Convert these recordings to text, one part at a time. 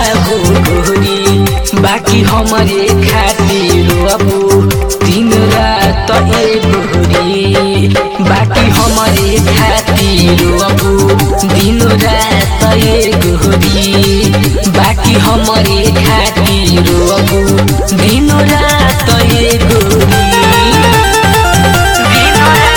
हो गोरी बाकी हमारे खातिर अबू दिन रात ए गोरी बाकी हमारे खातिर अबू दिन रात ए गोरी बाकी हमारे खातिर अबू दिन रात ए गोरी दिन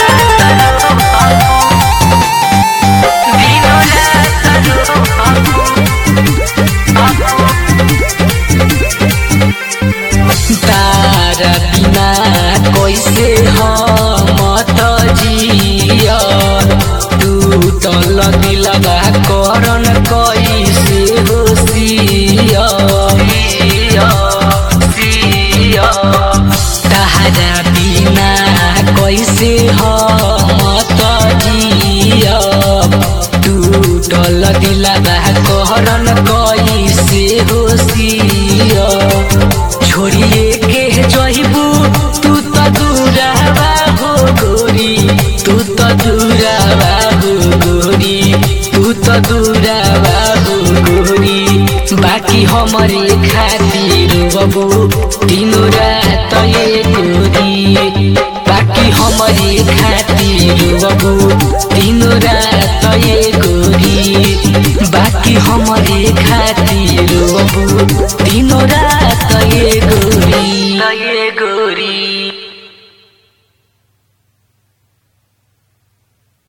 तारा बिना कैसे हम त जिया टूटल दिलवा करन कैसे हो सिया सिया तारा बिना कैसे हम त जिया टूटल दिलवा करन कैसे हो सिया छोड़िए के जइबू तू त दूरावा हो गोरी तू त दूरावा हो गोरी तू त दूरावा हो गोरी बाकी हमारे खातिर बबू तीनों रात ये गोरी बाकी हमारे खातिर बबू तीनों रात ये गोरी बाकी हमारे खातिर बबू तीनों रात ये गोरी ये गोरी